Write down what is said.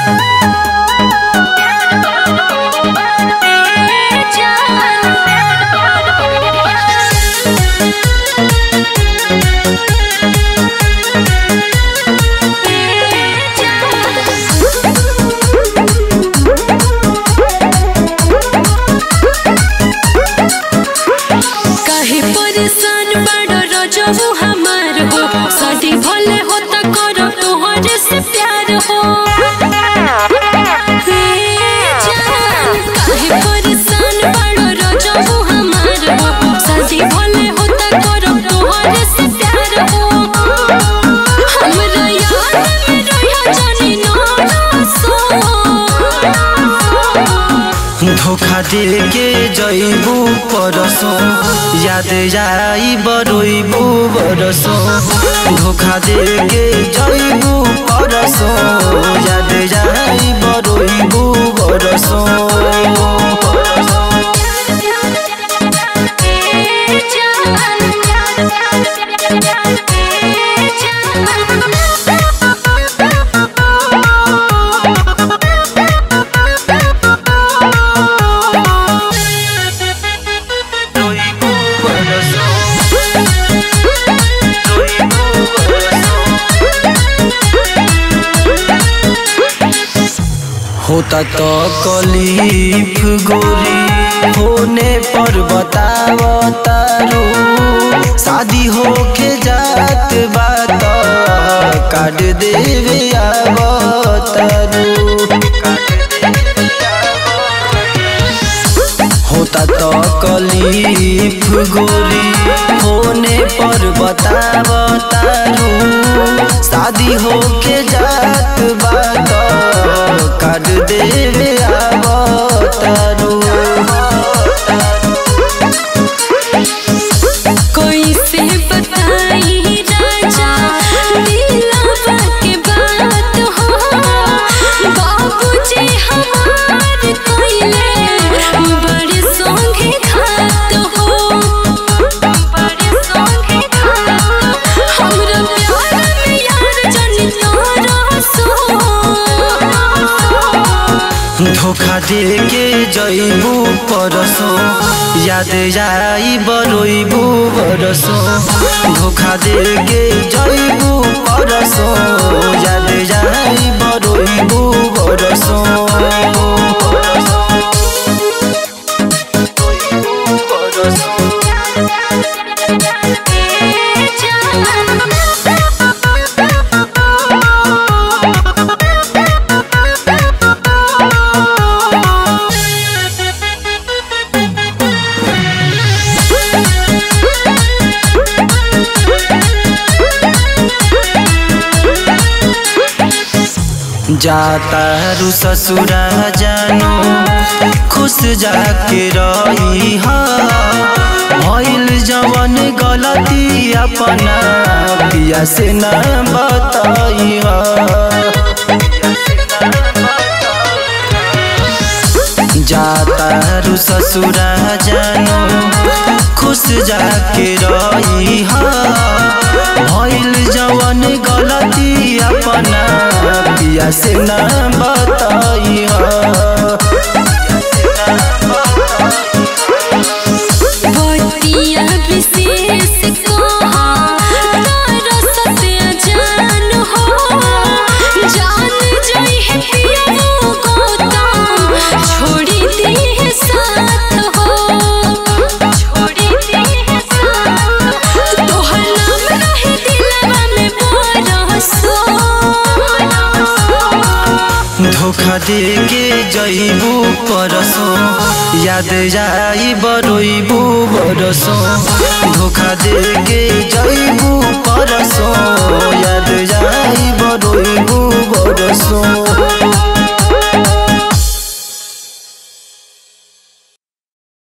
काहे परेशान बड़ रजबू हमार हो शादी भले हो त करो तोहरे से प्यार हो हे जान, काहे परेशान बड़ रजबू हमार हो शादी भले हो त करो तोहरे से प्यार हो हमरा याद में रहिया जानी ना सो धोखा दे के जइबू परसो याद आई बरोइबू बरसो धोखा दे के जइबू परसो याद आई बरोइबू बरसो रोइबू बरसो रोइबू बरसो होता तो कलीफ गोरी होने पर बतावतारू शादी होके जात बात काट देवे आवतारू होता तो कलीफ गोरी होने पर बतावतारू शादी होके जात बात काट देवे आवतारू कैसे बताई राजा दिलवा के बात हो बाबूजी हमार कोइले बड़े संगे खात हो बड़े संगे खात हमरा प्यार में यार जन तोरा सो धोखा दे के जइबू परसो याद आई बरोइबू बरसो धोखा दे के जइबू परसो याद आई बरोइबू बरसो जाता रु ससुरा जानो खुश जाके रही भइल जवन गलती अपना पिया से न बताई जाता रु ससुरा जानो खुश जाके रही भइल जवन गलती अपना पिया से न बताई बतिया विशेष कहा तारा सत्य जान हो जान जई है पिया गौतम छोड़ी दी है साथ हो छोड़ी दी है साथ तोहर नाम रहे दिलवा में बरसो धोखा दे के जइबू परसो याद आई बरोइबू बरसो धोखा दे के जइबू परसो